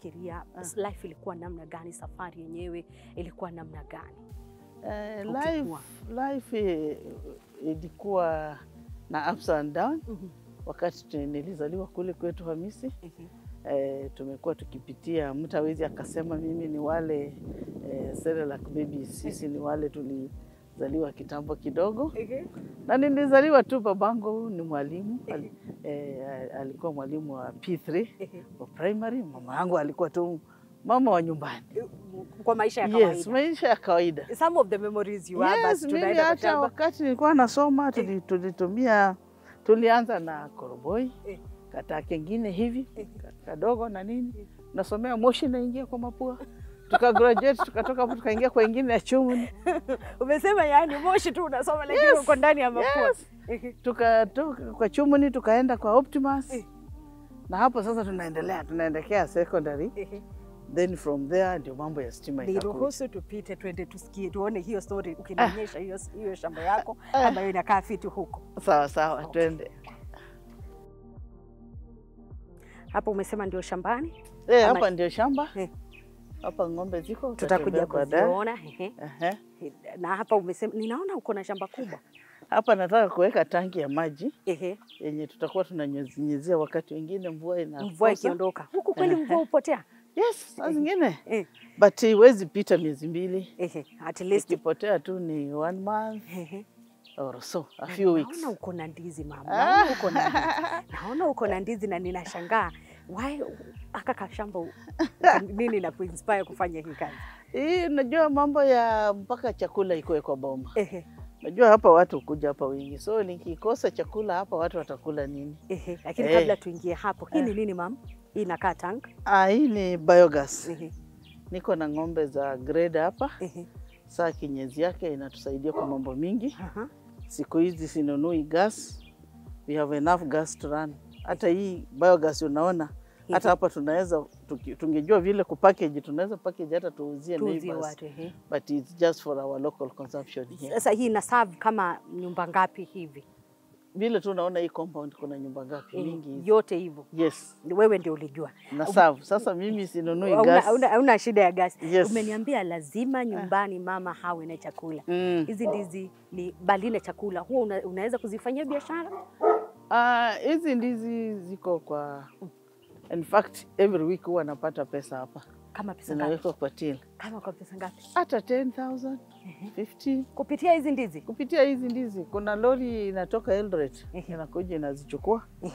unafikiria life ilikuwa namna gani? Safari yenyewe ilikuwa namna gani? Eh, Ukikua. life, life eh, ilikuwa na ups and down. Mhm. Wakati tu- nilizaliwa kule kwetu Hamisi, Mhm. eh, tumekuwa tukipitia, mtu hawezi akasema mimi ni wale eh, Cerelac babies. Sisi ni wale tulizaliwa kitambo kidogo, na nilizaliwa tu, babangu ni mwalimu al, eh, alikuwa mwalimu wa P3 wa primary. Mama yangu alikuwa tu mama wa nyumbani. Kwa maisha ya kawaida. Yes, maisha ya kawaida. Some of the memories you have, Yes, basi mimi tunaenda kwa hata shamba. wakati nilikuwa nasoma tuli- tulitumia tulianza na koroboi Eh. kata kengine hivi Eh. ka- kadogo na nini, nasomea moshi naingia kwa mapua, tuka graduate tukatoka hapo tukaingia kwa ingine ya chumuni, Umesema yani moshi tu unasoma lakini uko ndani ya mapua. Yes. tukatoka kwa chumuni tukaenda kwa Optimus Eh. na hapo sasa tunaendelea tunaendekea secondary, then from there ndio mambo ya stima ikakuja. Niruhusu tupite twende tusikie tuone hiyo story ukinionyesha hiyo hiyo shamba yako Ah. ambayo inakaa fiti huko. Sawa sawa, Okay. twende. Hapo umesema ndio shambani, Eh, Ama- hapa ndio shamba Eh. hapa ng'ombe ziko, tutakuja utatembea baadaye. kuziona. ehe. Ehe. Na hapa umesema, ninaona uko na shamba kubwa. Hapa nataka kuweka tanki ya maji Ehe, yenye tutakuwa tunanyunyizia wakati wengine mvua ina mvua ikiondoka huku kweli, Ehe. mvua hupotea. Yes, saa zingine Eh, but iwezi pita miezi mbili, ehe, at least ikipotea tu ni one month ehe. or so, a few weeks. Naona uko na ndizi mama, naona uko na ndizi, naona uko na ndizi na ninashangaa why aka kashamba u- nini na kuinspire kufanya hii kazi? Hii unajua mambo ya mpaka chakula ikuwe kwa boma. Ehe, Najua hapa watu kuja hapa wingi, so nikikosa chakula hapa watu watakula nini? ehe. Lakini Eh. kabla tuingie hapo, hii ni nini mam? Hii inakaa tank. Ah, hii ni biogas. Ehe, Niko na ng'ombe za grade hapa. ehe, Saa kinyezi yake inatusaidia kwa mambo mingi. aha. Siku hizi sinunui gas, we have enough gas to run. Hata hii biogas unaona, hata hapa tunaweza tuki- tungejua vile kupackage, tunaweza package hata tuuzie Tuuzie neighbors, watu ehe. but it's just for our local consumption here. Sasa hii ina serve kama nyumba ngapi hivi? Vile tu unaona hii compound kuna nyumba ngapi? Eh, Mingi hizi. yote hivyo Yes, wewe ndio ulijua, na serve. Sasa mimi sinunui Hauna- gas. hauna hauna shida ya gasi. Yes. Umeniambia lazima nyumbani mama hawe na chakula. Mm. Hizi ndizi ni bali na chakula, huwa una, unaweza kuzifanyia biashara? Ah, hizi ndizi ziko kwa in fact every week huwa napata pesa hapa, Kama pesa ngapi? zinawekwa kwa till Kama kwa pesa ngapi? hata 10,000 15 Kupitia hizi ndizi? kupitia hizi ndizi. Kuna lori inatoka Eldoret Ehe. inakuja inazichukua